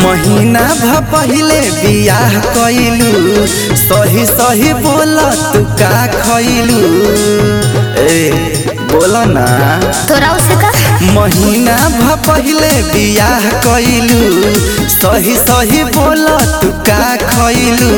महीना भ पहिले बियाह कइलू सही सही बोल तू का खइलू ए बोल ना तोरा उसे का महीना भ पहिले बियाह कइलू सही सही बोल तू का खइलू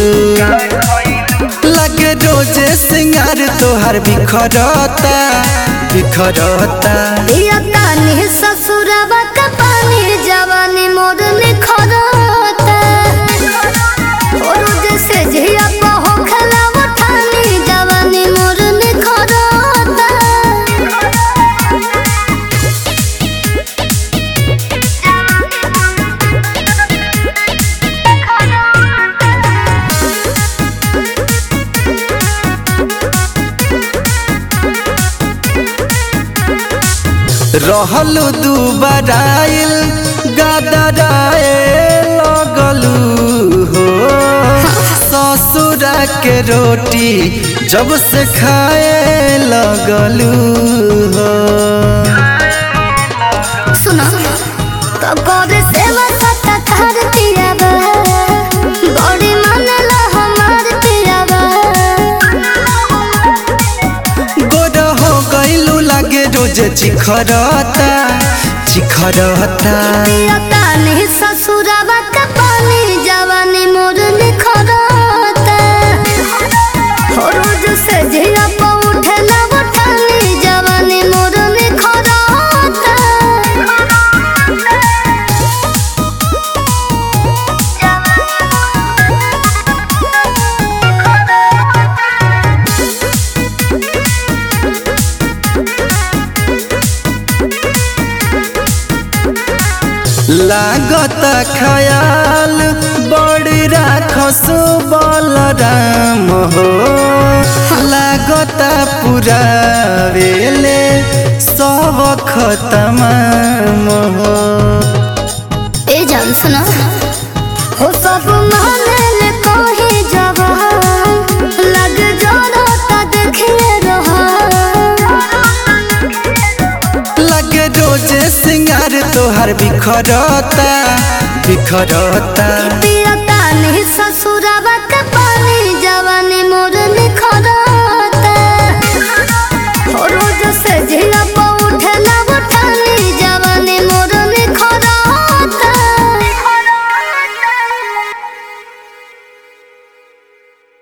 लगे रोजे सिंगार तोहार बिखरता बिखरता दिया तानी ससुरवा का पानी जवानी मोर निखरता और जैसे झिया पहो खलाव ठानी जवानी मोर निखरता रहलू दू बराइल गदराए लगलू हो ससुरा के रोटी जब से खाए लगलू हो सुनो तो करे सेवा सत्ता कर दियावा बड़ी मानला हमार दियावा गोर हो गइलू लागे रोज चिखरता चिखरता दिया तानी ससुरवा का पानी जवानी मोर निखरता हो रोज से झिया प उठला उठानी जवानी मोर निखरता लागत खयाल बड़ी राखस बलराम हो लागत पूरा वेले सब खतमाम हो ए जान सुना हो सब माने कहे जवान लग जाना ता देखिए रहा लगे रोजे सिंगार तोहर बिखरता बिखरता पियता नहीं